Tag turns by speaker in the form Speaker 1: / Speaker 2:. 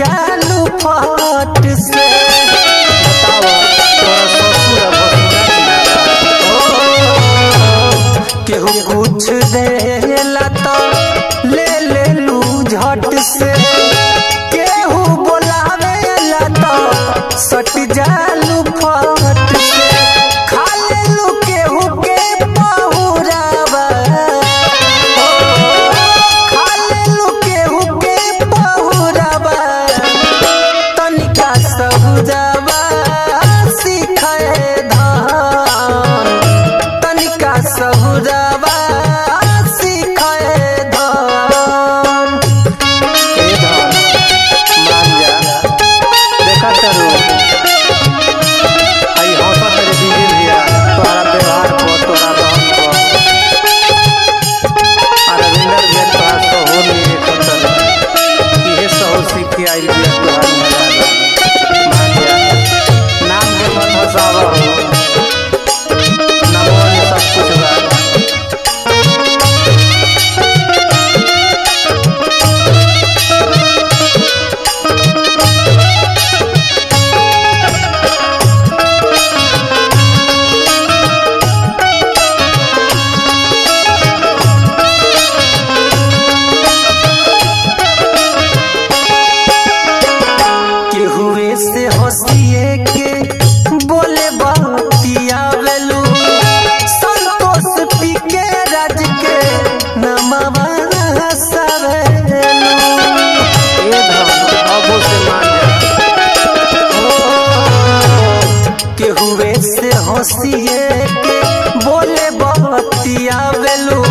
Speaker 1: जालू फट से
Speaker 2: बतावा तोरा ससुर भसुरा
Speaker 1: केहू कुछ देला तो ले ले लू झट से केहू बोलावेला तो सट जालू फट से खा लेलू केहू के पहुरावा ओ, खा लेलू केहू के पहुरावा तनिका सहुजावा सिखाए धान तनिका सहुजावा सिखाए धान
Speaker 2: ए धन मान जा देखा करू आई हौसला तेरे दीदी भैया तोहरा व्यवहार को तोरा रहन को अरविंदर भैया तोहरा सहूर नहीं खतर इहे सहूर सीख के आई भैया तोहरा मजा मान जा नाम के मत हसावा हो नमो ये सब कुछ बा
Speaker 1: केहुए से हंसिए के बोले बहतिया वेलू संतोष पी के राज के नमवा सवेलू
Speaker 2: ए धन अबो से मान जा
Speaker 1: केहुए से हंसिए के बोले बहतिया वेलू